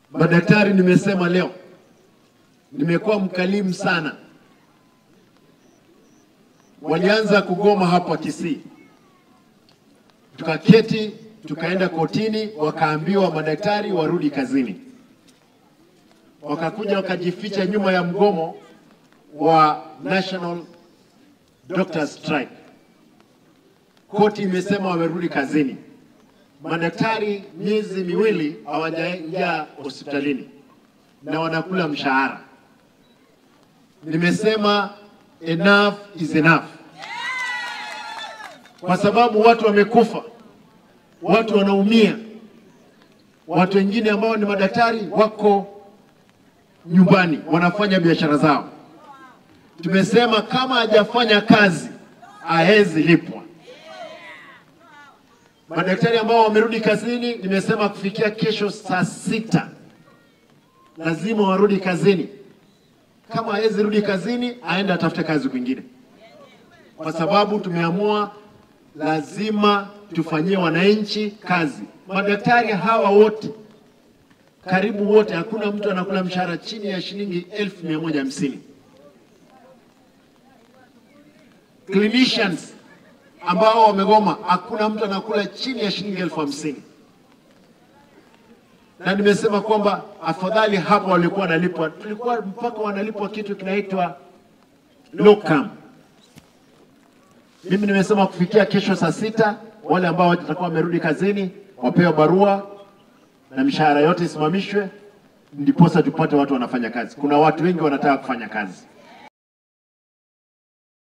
Madaktari, nimesema leo, nimekuwa mkalimu sana. Walianza kugoma hapa Kisii, tukaketi tukaenda kotini, wakaambiwa madaktari warudi kazini, wakakuja wakajificha nyuma ya mgomo wa National Doctors Strike. Koti imesema wamerudi kazini. Madaktari miezi miwili hawajaingia hospitalini na wanakula mshahara. Nimesema enough is enough, kwa sababu watu wamekufa, watu wanaumia, watu wengine ambao ni madaktari wako nyumbani wanafanya biashara zao. Tumesema kama hajafanya kazi hawezi lipwa. Madaktari ambao wamerudi kazini, nimesema kufikia kesho saa sita lazima warudi kazini. Kama hawezi rudi kazini, aende atafute kazi kwingine, kwa sababu tumeamua lazima tufanyie wananchi kazi. Madaktari hawa wote karibu wote, hakuna mtu anakula mshahara chini ya shilingi elfu mia moja hamsini. Clinicians ambao wamegoma, hakuna mtu anakula chini ya shilingi elfu hamsini na nimesema kwamba afadhali hapo walikuwa wanalipwa, tulikuwa mpaka wanalipwa kitu kinaitwa locum. Mimi nimesema kufikia kesho saa sita wale ambao watakuwa wamerudi kazini wapewe barua na mishahara yote isimamishwe, ndiposa tupate watu wanafanya kazi. Kuna watu wengi wanataka kufanya kazi.